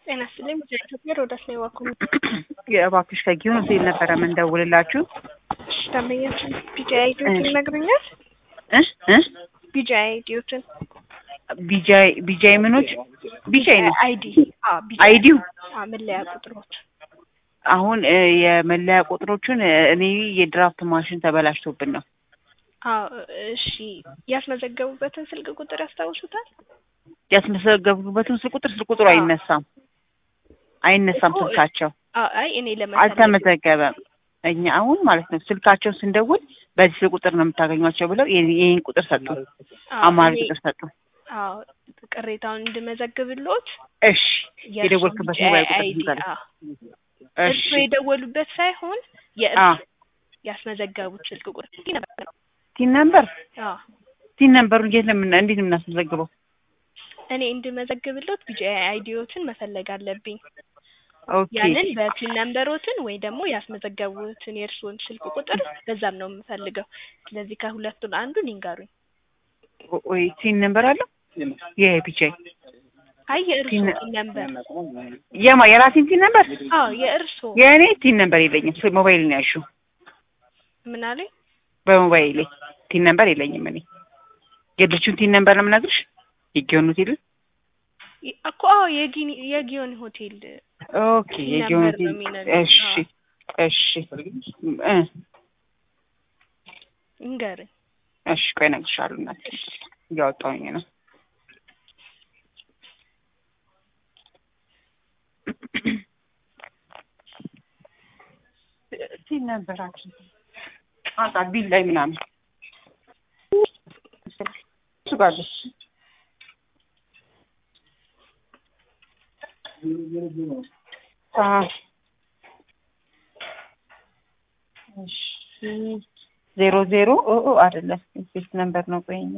ጤና ይስጥልኝ። ኢትዮጵያ ሮዳስ ነው የዋኩ የእባክሽ ከጊዮን ሆቴል ነበረ የምንደውልላችሁ። እሺ ደንበኛችን ቢጃ አይዲዎትን ይነግሩኛል? እ እ ቢጃ አይዲዎትን ቢጃይ ቢጃይ ምኖች ቢጃይ ነው አይዲ አዎ ቢጃ አይዲው አዎ መለያ ቁጥሮች አሁን እ የመለያ ቁጥሮቹን እ እኔ የድራፍት ማሽን ተበላሽቶብን ነው። አዎ እሺ ያስመዘገቡበትን ስልክ ቁጥር ያስታውሱታል? ያስመዘገቡበትን ስልክ ቁጥር ስልክ ቁጥሩ አዎ። አይነሳም አይነሳም እኮ ስልካቸው አዎ አይ እኔ ለመሰለኝ አልተመዘገበም። እኛ አሁን ማለት ነው ስልካቸውን ስንደውል በዚህ ስልክ ቁጥር ነው የምታገኟቸው ብለው ይሄን ይሄን ቁጥር ሰጡ፣ አዎ አማራጭ እኔ- ቁጥር ሰጡ። አዎ ቅሬታውን እንድመዘግብልዎት እሺ የደወልክበት የእርሶ ሞባይል ቁጥር አይዲ ንገረኝ። አዎ እሺ እርሶ የደወሉበት ሳይሆን አ የእርሶ ያስመዘገቡት ስልክ ቁጥር ነበር። ቲን ነምበር አዎ ቲን ነምበሩ እንዴት ነው የምና እንዴት ነው የምናስመዘግበው? እኔ እንድመዘግብልዎት ቢጂ አይዲዎትን መፈለግ አለብኝ። ኦኬ ያንን በፒን ነምበሮትን ወይ ደግሞ ያስመዘገቡትን የእርስዎን ስልክ ቁጥር በዛም ነው የምፈልገው። ስለዚህ ከሁለቱን አንዱን ይንገሩኝ። ወይ ቲን ነምበር አለው የቢጃይ አይ የእርስዎ ፒን- ፒን ነምበር የማ የራሴን ቲን ነምበር አዎ የእርስዎ የእኔ ቲን ነምበር የለኝም። ስ- ሞባይል ነው ያልሺው። ምን አለኝ? በሞባይሌ ቲን ነምበር የለኝም። እኔ የድርጅቱን ቲን ነምበር ነው የምነግርሽ። የጊዮን ሆቴል ይ- እኮ አዎ የጊኒ የጊዮን ሆቴል ኦኬ ቲን የጊዮን ነምበር ነው ሆቴል የሚነግርሽ። እሺ እሺ እ ይንገሩኝ። እሺ ቆይ እነግርሻለሁ። እናቴ እያወጣሁኝ ነው። ቲን ነበራችን አንጣ ቢል ላይ ምናምን እሱ ጋር አለች። አዎ እሺ ዜሮ ዜሮ ኦ ኦ አይደለም ፌስ ነምበር ነው። ቆይኛ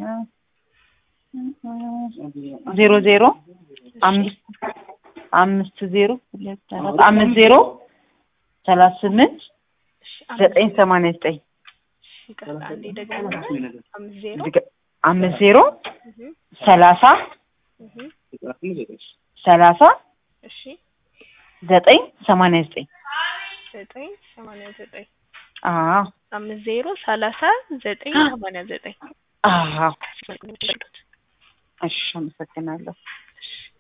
ዜሮ ዜሮ አምስት አምስት ዜሮ ሁለት አራት አምስት ዜሮ ሰላሳ ስምንት እሺ አምስት ዘጠኝ ሰማንያ ዘጠኝ ይቅርታ አንዴ ደግሞ አምስት ዜሮ አምስት ዜሮ እህ ሰላሳ እህ ሰላሳ እሺ ዘጠኝ ሰማንያ ዘጠኝ ዘጠኝ ሰማንያ ዘጠኝ አዎ አምስት ዜሮ ሰላሳ ዘጠኝ ሰማንያ ዘጠኝ አዎ እሺ አመሰግናለሁ። እሺ